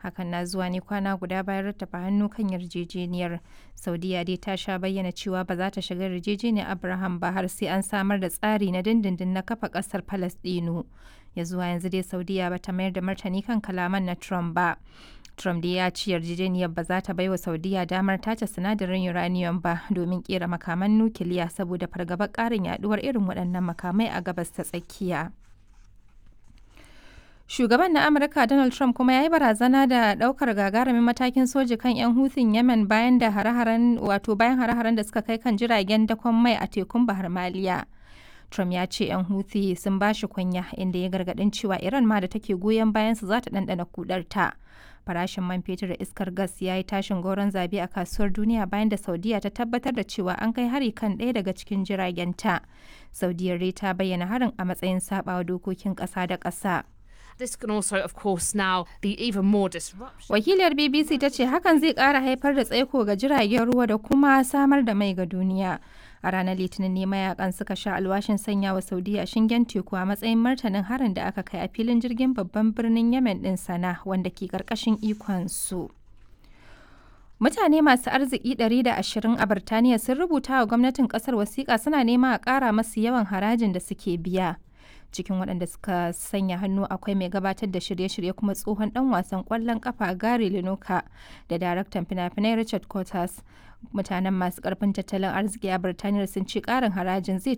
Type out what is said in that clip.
hakan na zuwa ne kwana guda bayan rattaba hannu kan yarjejeniyar saudiya dai ta sha bayyana cewa ba za ta shiga yarjejeniyar abraham ba har sai an samar da tsari na dindindin na kafa kasar palestino ya zuwa yanzu dai saudiya ba ta mayar da martani kan kalaman na trump ba trump dai ya ci yarjejeniyar ba za ta baiwa saudiya damar tace sinadarin uranium ba domin kera makaman nukiliya saboda fargabar karin yaduwar irin waɗannan makamai a gabas ta tsakiya Shugaban na Amurka Donald Trump kuma ya yi barazana da ɗaukar gagarumin matakin soji kan 'yan hutun Yemen bayan da hare-haren wato bayan hare-haren da suka kai kan jiragen dakon mai a tekun Bahar Maliya. Trump ya ce 'yan Houthi sun ba shi kunya inda ya gargaɗin cewa Iran ma da take goyon bayan su za ta ɗanɗana kudarta. Farashin man fetur da iskar gas ya yi tashin goron zabe a kasuwar duniya bayan da Saudiya ta tabbatar da cewa an kai hari kan ɗaya daga cikin jiragenta. Saudiyar dai ta bayyana harin a matsayin saɓawa dokokin ƙasa da ƙasa. This can also, of course, now be even more disruption. Wakiliyar BBC ta ce hakan zai ƙara haifar da tsaiko ga jiragen ruwa da kuma samar da mai ga duniya. A ranar Litinin ne mayakan suka sha alwashin sanya wa Saudiya shingen teku a matsayin martanin harin da aka kai a filin jirgin babban birnin Yemen ɗin sana wanda ke ƙarƙashin ikon su. Mutane masu arziki 120 a Birtaniya sun rubuta wa gwamnatin ƙasar wasiƙa suna nema a ƙara masu yawan harajin da suke biya. cikin waɗanda suka sanya hannu akwai mai gabatar da shirye-shirye kuma tsohon ɗan wasan ƙwallon ƙafa Gary Lineker da daraktan fina-finai Richard Curtis. Mutanen masu ƙarfin tattalin arziki a Birtaniya sun ce ƙarin harajin zai